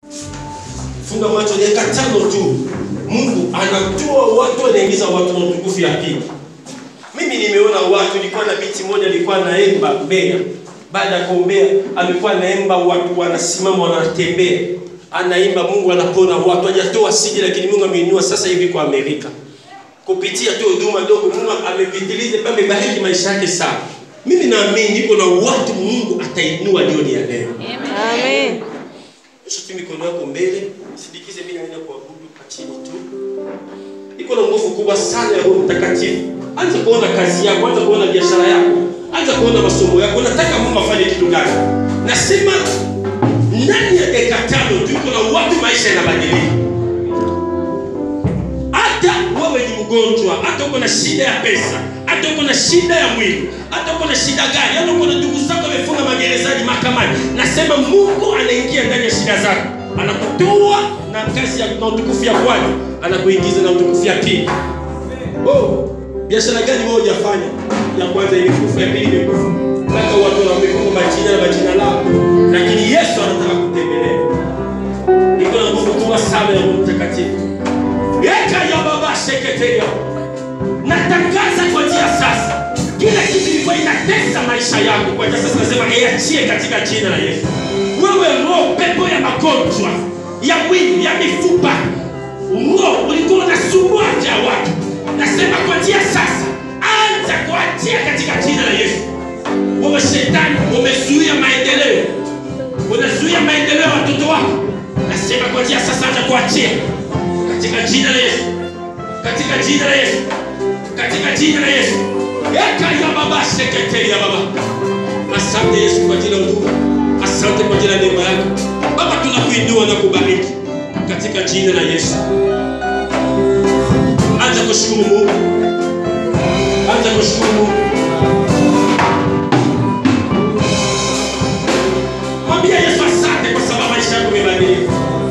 funga macho dakika tano tu mungu anatoa watu anaingiza watu na utukufu ya pili mimi nimeona watu nilikuwa na binti moja alikuwa naemba mbea baada ya kuombea alikuwa naemba watu wanasimama wanatembea anaimba mungu anapona watu hajatoa siji lakini mungu ameinua sasa hivi kwa amerika kupitia tu huduma ndogo mungu amepitiliza pia amebariki maisha yake sana mimi naamini niko na watu mungu atainua jioni ya leo Amen. Nyosha tu mikono yako mbele, sindikize mimi naenda kuabudu kwa chini tu. Iko na nguvu kubwa sana ya Roho Mtakatifu. Anza kuona kazi yako, anza kuona biashara yako, anza kuona masomo yako. Nataka Mungu afanye kitu gani? Nasema ndani ya dakika tano tu iko na watu maisha yanabadilika. Hata wewe ni mgonjwa, hata uko na shida ya pesa, hata uko na shida ya mwili, hata uko na shida gani, hata uko na ndugu zako wamefunga magerezani mahakamani, nasema Mungu anaingia ndani ya shida zako, anakutoa na kazi ya na utukufu ya kwanza, anakuingiza na utukufu ya pili. Oh, biashara gani wewe hujafanya? Ya kwanza imekufa, ya pili imekufa, mpaka watu wamekufa majina na majina lao, lakini Yesu anataka kutembelea. Iko na nguvu kubwa sana ya Roho Mtakatifu. Eka ya baba seketeria. Natangaza kwa njia sasa. Kila kitu kilikuwa inatesa maisha yako kwa njia sasa nasema iachie katika jina la Yesu. Wewe roho pepo ya magonjwa, ya mwili, ya mifupa. Roho ulikuwa unasumbua afya ya watu. Nasema kwa njia sasa anza kuachia katika jina la Yesu. Wewe shetani umezuia maendeleo. Unazuia maendeleo ya watoto wako. Nasema kwa njia sasa anza kuachia katika jina la Yesu, katika jina la Yesu, katika jina la Yesu. Eka ya baba sekretari ya baba. Asante Yesu kwa ajili ya huduma, asante kwa ajili ya neema yako Baba, tunakuinua na kubariki katika jina la Yesu. Anza kushukuru Mungu, anza kushukuru Mungu. Mwambie Yesu asante kwa sababu maisha yako yamebadilika.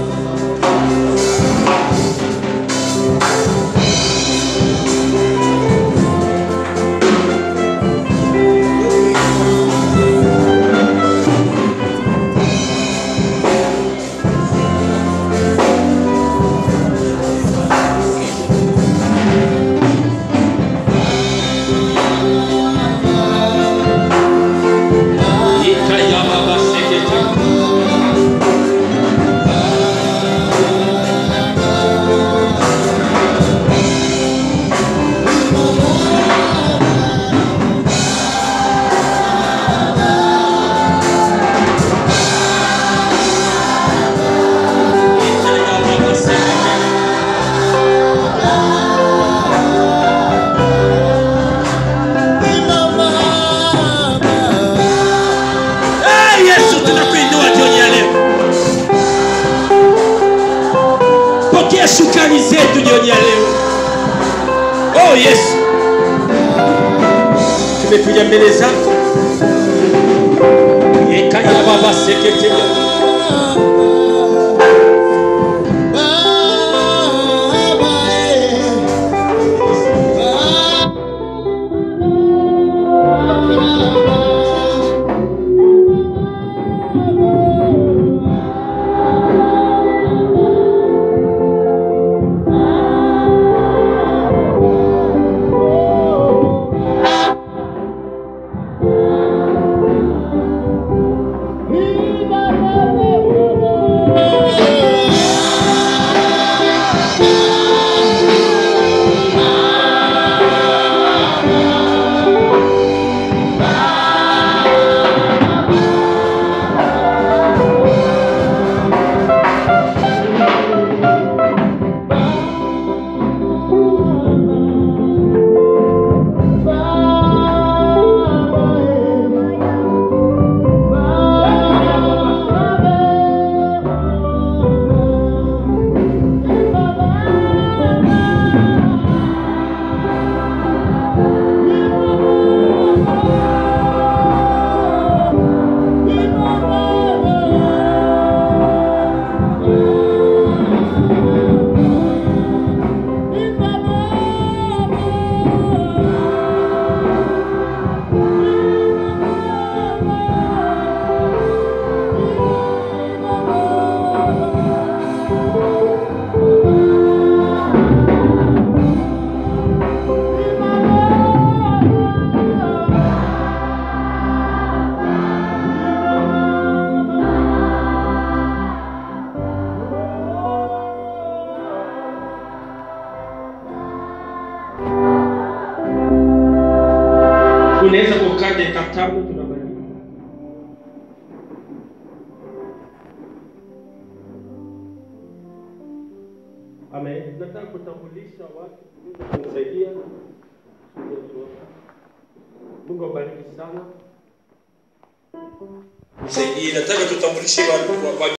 Ikayababa sekete. Ikayababa sekete. Hey, Yesu tunakuinua jioni ya leo. Pokea shukrani zetu jioni ya leo. Oh Yesu, tumekuja mbele zako. Yekaya baba sekete. Viva unaweza kukaa dakika tano tunamaliza. Amen. Nataka kutambulisha watu kunisaidia. Mungu awabariki sana. Nisaidie, nataka tutambulishe watu wa- wa